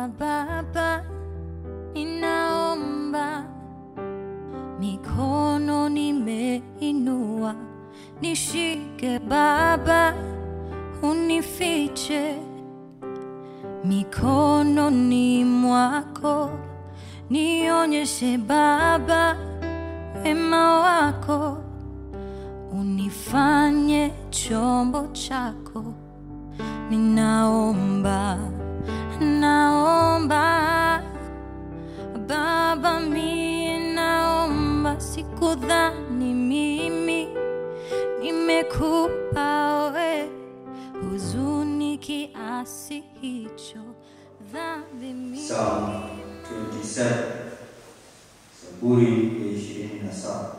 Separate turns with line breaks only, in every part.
Baba, ninaomba, mikono nimeinua, nishike Baba, unifiche mikononi mwako, nionyeshe Baba wema wako, unifanye chombo chako. Ninaomba, naomba Baba, mie naomba, sikudhani mimi nimekupa we huzuni kiasi hicho, dhambi mimi
Psalm 27 Zaburi ya ishirini na saba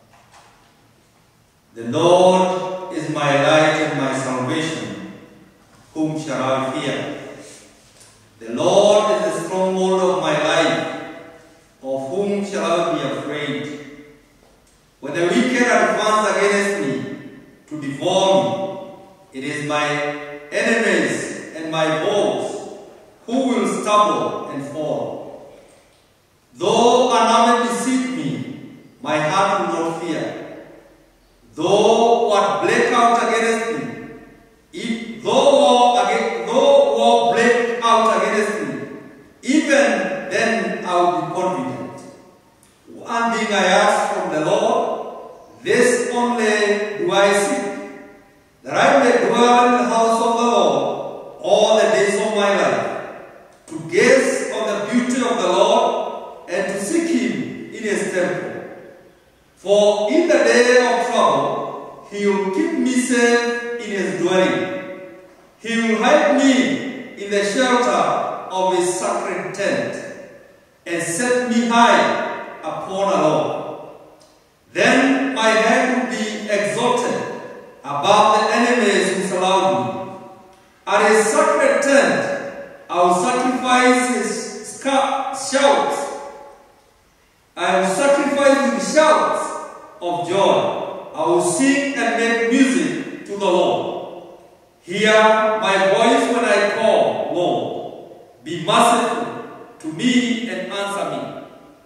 The Lord is my light and my salvation whom shall I fear The Lord is the stronghold of my life of whom shall I be afraid When the wicked advance against me to devour me it is my enemies and my foes who will stumble and fall. Though an army deceive me, my heart will not fear. Though what break out against me, if though war against, though war break out against me, even then I will be confident. One thing I ask from the Lord, this only do I seek, that I may dwell in the house of the Lord all the days of my life, to gaze on the beauty of the Lord and to seek Him in His temple. For in the day of trouble, He will keep me safe in His dwelling. He will hide me in the shelter of His sacred tent and set me high upon a rock. Then my head will be exalted above the enemies who surround me. At his sacred tent, I will sacrifice his sca- shouts. I will sacrifice with shouts of joy. I will sing and make music to the Lord. Hear my voice when I call, Lord. Be merciful to me and answer me.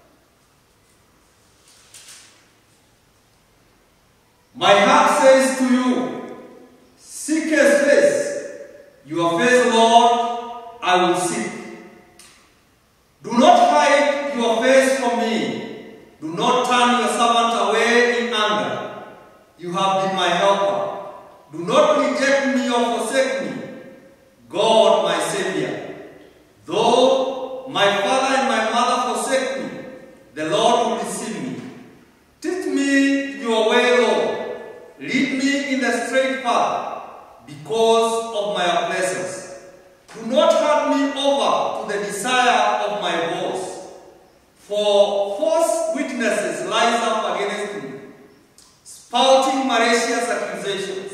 My heart says to you, Seek his face. Your face, Lord, I will seek. Do not hide your face from me. Do not turn your servant away in anger. You have been my helper. Do not reject me or forsake me. God, my Savior. Though my father and my mother forsake me, the Lord will receive me. Teach me your way, Lord. Lead me in the straight path because of my oppressors. Do not hand me over to the desire of my boss. For false witnesses rise up against me, spouting malicious accusations.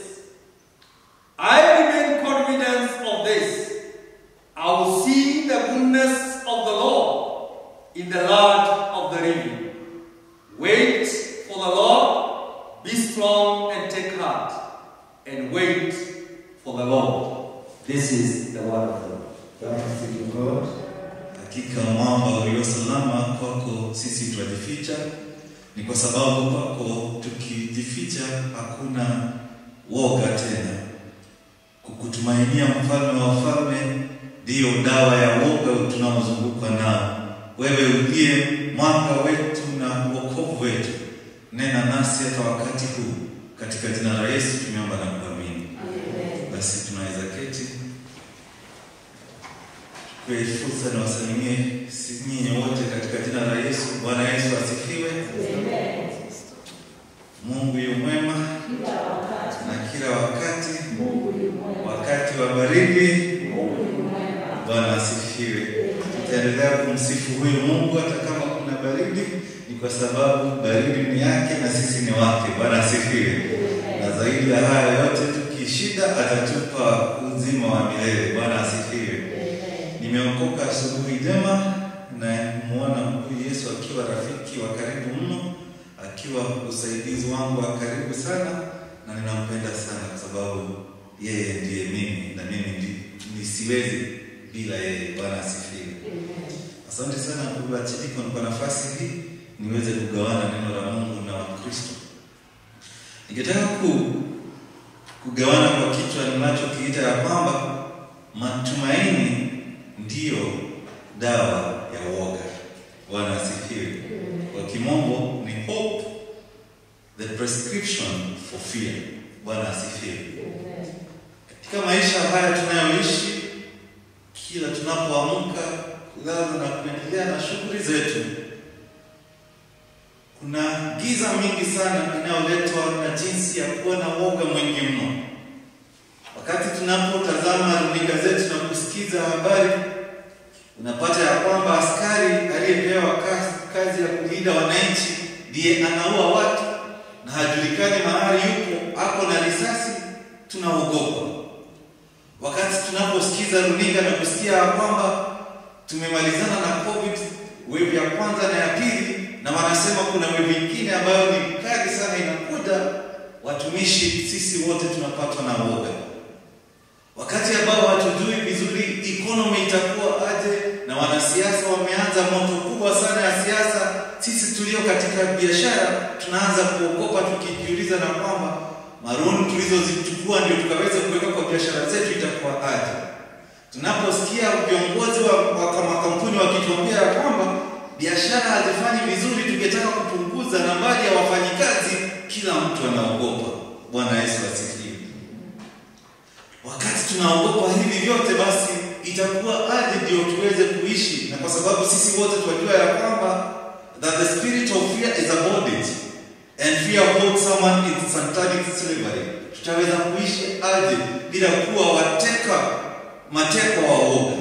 I remain confident of this. I will see the goodness of the Lord in the land of the living. Wait for the Lord, be strong and take heart, and wait for the Lord. This is the word of the Lord.
Thanks be to God.
Hakika mwamba ulio salama kwako sisi twajificha, ni kwa sababu kwako tukijificha hakuna woga tena. Kukutumainia mfalme wa wafalme ndiyo dawa ya woga tunaozungukwa nao. Wewe uliye mwanga wetu na wokovu wetu, nena nasi hata wakati huu, katika jina la Yesu tumeomba na kuamini. Basi tunaweza keti kwa fursa na wasalimie si- nyinyi wote katika jina la Yesu. Bwana Yesu asifiwe. Mungu yu mwema na kila wakati, wakati wa baridi. Bwana asifiwe. Tutaendelea kumsifu huyu Mungu hata kama kuna baridi, ni kwa sababu baridi ni yake na sisi ni wake. Bwana asifiwe. Na zaidi ya haya yote, tukishinda atatupa uzima wa milele. Bwana asifiwe. Nimeokoka asubuhi njema na muona huyu Yesu akiwa rafiki wa karibu mno, akiwa usaidizi wangu wa karibu sana, na ninampenda sana kwa sababu yeye ndiye mimi na mimi ndi, nisiwezi bila yeye. Bwana asifiwe. Asante sana ndugu Achidiko kwa nafasi hii niweze kugawana neno la Mungu na Wakristo. Ningetaka ku, kugawana kwa kichwa ninachokiita ya kwamba matumaini ndiyo dawa ya woga. Bwana asifiwe. Kwa kimombo ni hope the prescription for fear. Bwana asifiwe. Katika maisha haya tunayoishi, kila tunapoamka, kulala na kuendelea na shughuli zetu, kuna giza mingi sana inayoletwa na jinsi ya kuwa na woga mwingi mno. Wakati tunapotazama runinga zetu na kusikiza habari, unapata ya kwamba askari aliyepewa kazi, kazi ya kulinda wananchi ndiye anaua watu na hajulikani mahali yupo, ako na risasi, tunaogopa. Wakati tunaposikiza runinga na kusikia ya kwamba tumemalizana na COVID wave ya kwanza na ya pili, na wanasema kuna wave nyingine ambayo ni kali sana inakuja, watumishi sisi wote tunapatwa na woga. Wakati ambao hatujui vizuri economy itakuwa aje, na wanasiasa wameanza moto kubwa sana ya siasa, sisi tulio katika biashara tunaanza kuogopa, tukijiuliza na kwamba maruni tulizozichukua ndio tukaweza kuweka kwa biashara zetu itakuwa aje. Tunaposikia viongozi wa, wa makampuni wakituambia ya kwamba biashara hazifanyi vizuri, tungetaka kupunguza nambari ya wafanyikazi, kila mtu anaogopa. Bwana Yesu asifiwe. Wakati tunaogopa hivi vyote, basi itakuwa aje ndio tuweze kuishi? Na kwa sababu sisi wote tunajua ya kwamba that the spirit of fear is a bondage and fear holds someone in satanic slavery, tutaweza kuishi aje bila kuwa wateka mateka wa woga?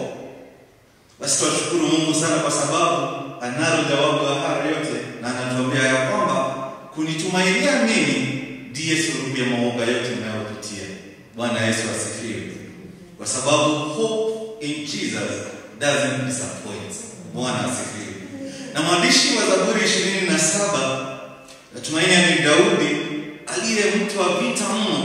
Basi tunashukuru Mungu sana kwa sababu analo jawabu la haya yote, na anatuambia ya kwamba kunitumainia mimi ndiye suluhu ya maoga yote mnayopitia. Bwana Yesu asifiwe. Kwa sababu hope in Jesus doesn't disappoint. Bwana asifiwe. Na mwandishi wa Zaburi ishirini na saba natumaini ni Daudi aliye mtu wa vita mno,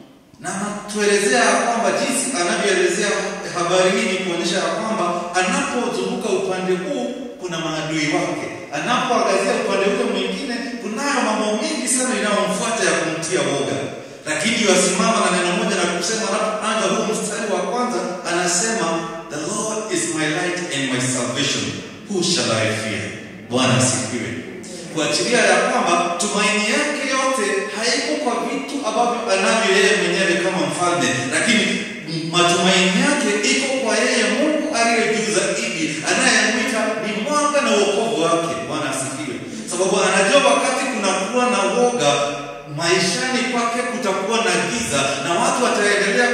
na anatuelezea ya kwamba jinsi anavyoelezea habari hii ni kuonyesha ya kwamba anapozunguka upande huu kuna maadui wake, anapoangazia upande ule mwingine kunayo mambo mengi sana inayomfuata ya kumtia woga lakini wasimama na neno moja na kusema, anapoanza huu mstari wa kwanza anasema, the Lord is my light and my salvation, who shall I fear? Bwana asifiwe. Kuachilia ya kwamba tumaini yake yote haiko kwa vitu ambavyo anavyo yeye mwenyewe kama mfalme, lakini matumaini yake iko kwa yeye Mungu aliye juu zaidi, anayemwita ni mwanga na wokovu wake. Bwana asifiwe, sababu anajua wakati kunakuwa na woga maishani kwake kutakuwa na giza na watu wataendelea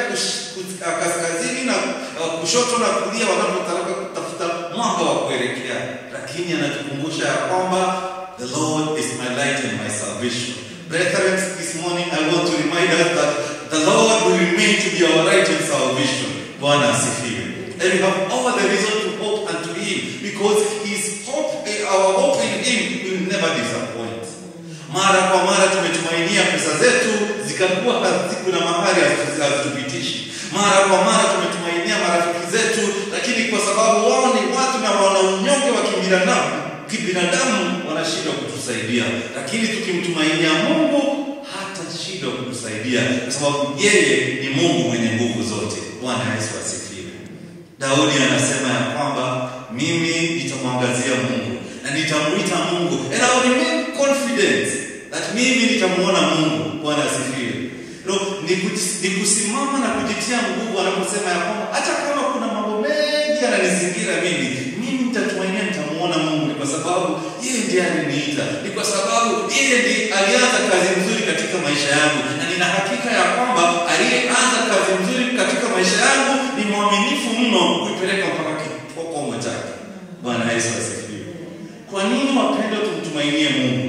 kaskazini na uh, kushoto na kulia wanapotaka kutafuta mwanga wa kuelekea, lakini anatukumbusha ya kwamba the Lord is my light and my salvation. Brethren, this morning I want to remind us that the Lord will remain to be our light and salvation. Bwana asifiwe. And we have all the reason to hope unto Him because His hope, our hope in Him will never disappoint. Mara kwa mara tumetumainia pesa zetu zikakuwa hazikuna mahali hazitupitishi. Mara kwa mara tumetumainia marafiki zetu, lakini kwa sababu wao ni watu na wana unyonge wa kibinadamu, kibinadamu wanashindwa kutusaidia, lakini tukimtumainia Mungu hata shida kutusaidia, kwa sababu yeye ni Mungu mwenye nguvu zote. Bwana Yesu asifiwe. Daudi anasema ya kwamba mimi nitamwangazia Mungu na nitamuita Mungu and I will remain confident that mimi nitamuona Mungu. Bwana asifiwe. No, ni, ni kusimama na kujitia nguvu anaposema ya kwamba hata kama kuna mambo mengi yananizingira mimi, mimi nitatumainia nitamuona Mungu, ni kwa sababu yeye ndiye aliniita, ni kwa sababu yeye ndiye alianza kazi nzuri katika maisha yangu, na nina hakika ya kwamba aliyeanza kazi nzuri katika maisha yangu ni mwaminifu mno kuipeleka mpaka kikomo chake. Bwana Yesu asifiwe. Kwa nini wapendwa, tumtumainie Mungu?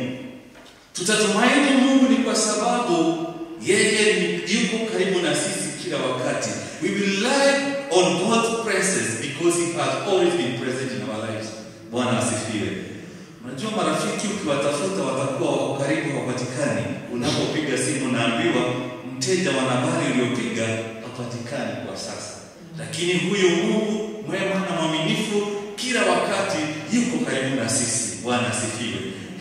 Tutatumaini Mungu ni kwa sababu yeye yuko karibu na sisi kila wakati. We will rely on God's presence because he has always been present in our lives. Bwana asifiwe. Unajua, marafiki ukiwatafuta watakuwa wako karibu, hawapatikani. Unapopiga simu naambiwa mteja wa nambari uliopiga hapatikani kwa sasa, lakini huyu Mungu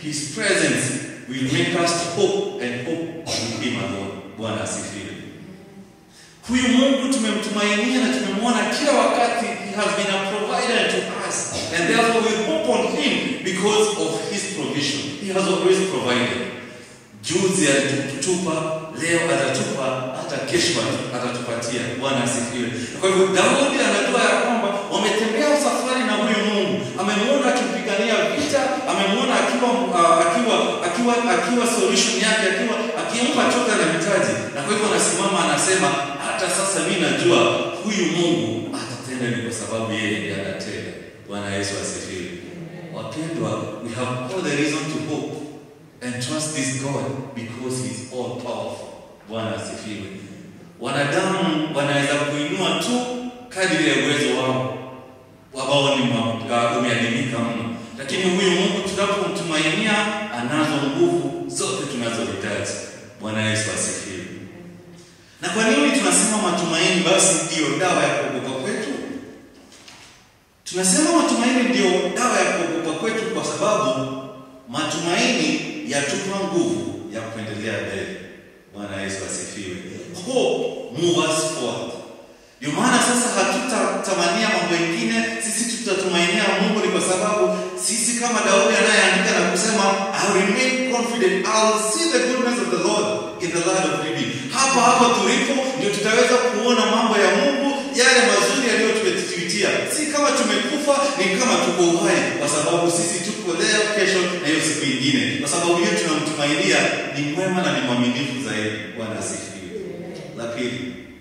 His presence will make us hope and hope in Him alone. Bwana asifiwe. Huyu Mungu tumemtumainia na tumemwona kila wakati. He has been a provider to us and therefore we hope on Him because of His provision. He has always provided. Juzi alitupa, leo atatupa, hata kesho atatupatia. Bwana asifiwe. Kwa hivyo Daudi anajua ya kwamba wametembea safari na huyu Mungu, amemwona akipigania vita, amemwona akiwa uh, akiwa akiwa akiwa solution yake, akiwa akimpa chote na mitaji, na kwa hivyo anasimama anasema, hata sasa mimi najua huyu Mungu atatenda, ni kwa sababu yeye ndiye anatenda. Bwana Yesu asifiwe. Wapendwa, we have all the reason to hope and trust this God because he is all powerful. Bwana asifiwe. Wanadamu wanaweza kuinua tu kadiri ya uwezo wao ambao ni uh, umeadimika mno, lakini huyu Mungu tunapomtumainia anazo nguvu zote tunazohitaji. Bwana Yesu asifiwe. Na kwa nini tunasema matumaini basi ndiyo dawa ya kuogopa kwetu? Tunasema matumaini ndiyo dawa ya kuogopa kwetu kwa sababu matumaini yatupa nguvu ya kuendelea mbele. Bwana Yesu asifiwe. Hope move us forward. Ndio maana sasa hatutatamania mambo mengine, sisi tutatumainia Mungu ni kwa sababu sisi kama Daudi anayeandika na kusema I remain confident I will see the goodness of the Lord in the land of living. Hapa hapa tulipo ndio tutaweza kuona mambo ya Mungu yale mazuri yaliyotupitia. Si kama tumekufa, ni kama tuko uhai, kwa sababu sisi tuko leo, kesho na hiyo siku nyingine, kwa sababu hiyo tunamtumainia ni mwema na ni mwaminifu zaidi. Bwana asifiwe. La pili,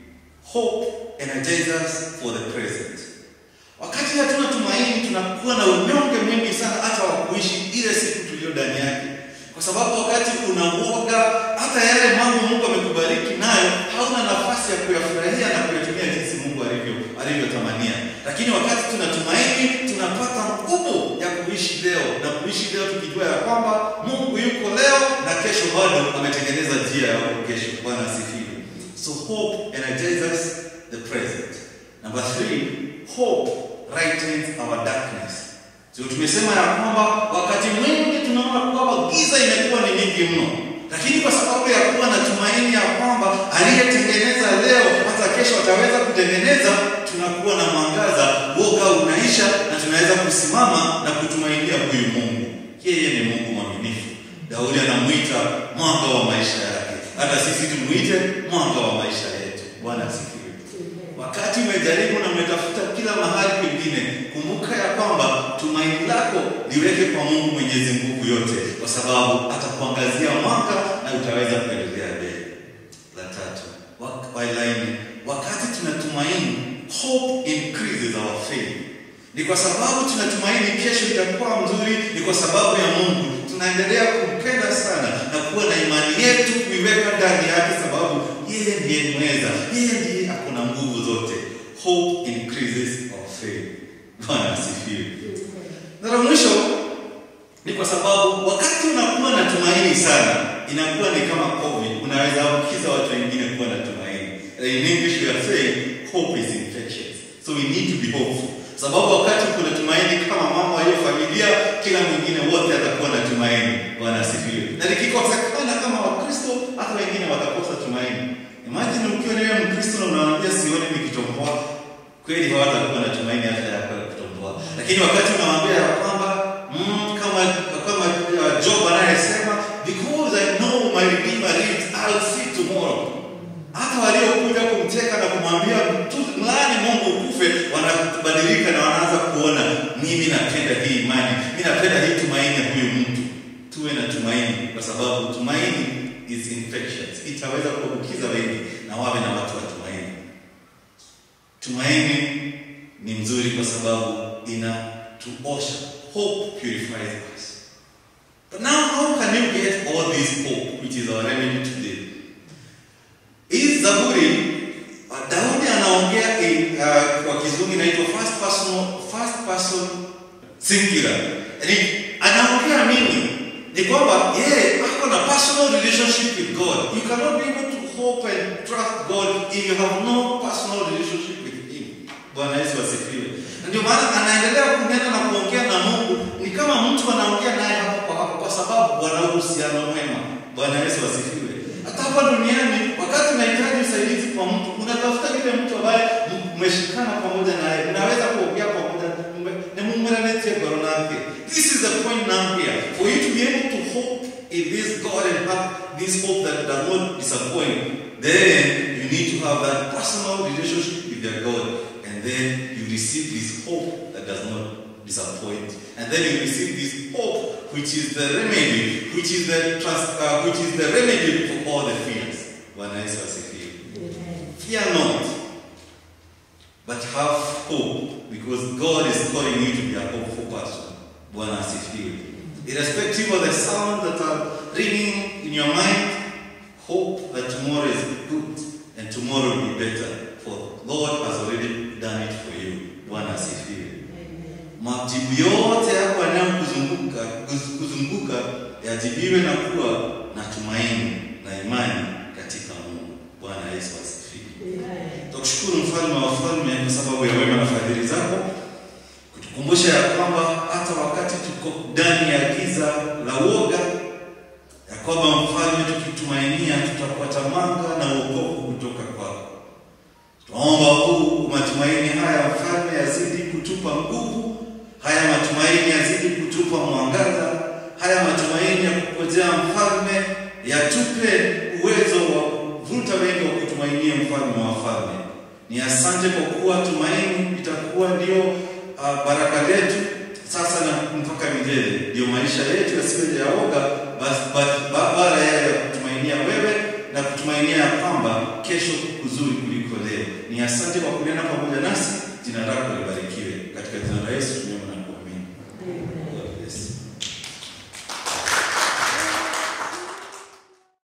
hope energizes us for the present. Wakati hatuna tumaini, tunakuwa na unyonge mwingi sana, hata wa kuishi ile siku tuliyo ndani yake, kwa sababu wakati unaoga, hata yale mambo Mungu amekubariki nayo, hauna nafasi ya kuyafurahia na kuyatumia jinsi Mungu alivyo alivyotamania. Lakini wakati tunatumaini, tunapata nguvu ya kuishi leo na kuishi leo tukijua ya kwamba Mungu yuko leo na kesho bado ametengeneza njia ya huko kesho. Bwana asifiwe. So hope energizes the present. Number three, hope brightens our darkness. So tumesema ya kwamba wakati mwingi tunaona kwamba giza imekuwa ni nyingi mno, lakini kwa sababu ya kuwa na tumaini ya kwamba aliyetengeneza leo hata kesho ataweza kutengeneza, tunakuwa na mwangaza, woga unaisha, na tunaweza kusimama na kutumainia huyu Mungu. Yeye ni Mungu mwaminifu. Daudi anamwita mwanga wa maisha yake, hata sisi tumuite mwanga wa maisha yetu. Bwana asifiwe. Wakati umejaribu na umetafuta kila mahali pengine, kumbuka ya kwamba tumaini lako liweke kwa Mungu Mwenyezi nguvu yote, kwa sababu atakuangazia mwanga na utaweza kuendelea mbele. La tatu, wailaini, wakati tunatumaini, hope increases our faith. Ni kwa sababu tunatumaini kesho itakuwa mzuri, ni kwa sababu ya Mungu tunaendelea kumpenda sana na kuwa na imani yetu kuiweka ndani yake, sababu yeye ndiye mweza, yeye ndiye ako na nguvu zote. Hope increases our faith. Bwana asifiwe. Na la mwisho ni kwa sababu wakati unakuwa na tumaini sana, inakuwa ni kama COVID, unaweza ambukiza watu wengine kuwa na tumaini. In English we are saying hope is infectious. So we need to be hopeful. Sababu wakati kuna tumaini kama mama wa hiyo familia, kila mwingine wote atakuwa na tumaini. Bwana asifiwe. Na likikosekana kama Wakristo, hata wengine watakosa tumaini. Imagine ukiwa ni wewe Mkristo na unawaambia sioni nikitomboa, kweli hawatakuwa na tumaini hata ya kutomboa. Lakini wakati unawaambia ya kwamba mm, kama kama uh, Job anayesema because I know my redeemer lives I'll see tomorrow. Hata waliokuja kumteka na kumwambia mlaani Mungu ukufe, wanabadilika na wanaanza kuona, mimi napenda hii imani, mimi napenda hii tumaini ya huyu mtu. Tuwe na tumaini, kwa sababu tumaini is infectious, itaweza kuambukiza wengi na wawe na watu wa tumaini. Tumaini ni mzuri kwa sababu inatuosha. Hope purifies us. But now how can you get all this hope which is our remedy today? Hii Zaburi uh, Daudi anaongea in, uh, kwa kizungu inaitwa first person first person singular. Yaani anaongea nini? Ni kwamba yeye ako na personal relationship with God. You cannot be able to hope and trust God if you have no personal relationship with him. Bwana Yesu asifiwe. Ndio maana anaendelea kunena na kuongea na Mungu ni kama mtu anaongea naye hapo kwa hapo, kwa sababu wana uhusiano mwema. Bwana Yesu asifiwe. Hata hapa duniani, wakati unahitaji usaidizi kwa mtu, unatafuta yule mtu ambaye m- mmeshikana pamoja naye, unaweza kuongea pamoja na mumranete goronake. This is the point now here. For you to be able to hope in this God and have this hope that does not disappoint, then you need to have that personal relationship with your God, and then you receive this hope that does not disappoint, and then you receive this hope, which is the remedy, which is the trust, uh, which is the remedy for all the fears. Bwana Yesu asifiwe. Fear not, but have hope, because God is calling you to be a hopeful person. Bwana asifiwe. Irrespective of the sound that are ringing in your mind, hope that tomorrow is good and tomorrow will be better. For Lord has already done it for you. Bwana asifiwe. Majibu yote yako yanayokuzunguka kuz- kuzunguka yajibiwe na kuwa na tumaini na imani katika Mungu. Bwana Yesu asifiwe. Tukushukuru mfalme wa wafalme kwa sababu ya wema na fadhili zako, kutukumbusha ya kwamba hata wakati tuko ndani ya giza la uoga, ya kwamba mfalme, tukitumainia tutapata mwanga na wokovu kutoka kwako. Tunaomba huu matumaini haya mfalme yazidi kutupa nguvu, haya matumaini yazidi kutupa mwangaza, haya matumaini ya kukojea mfalme yatupe uwezo wa kuvuta wengi wa kutumainia mfalme wa wafalme. Ni asante kwa kuwa tumaini itakuwa ndio uh, baraka letu sasa na mpaka milele, ndio maisha yetu yasiwe ya oga, basi basi- ba- bara yale ya kutumainia wewe na kutumainia ya kwamba kesho kuzuri kuliko leo. Ni asante kwa kunena pamoja nasi, jina lako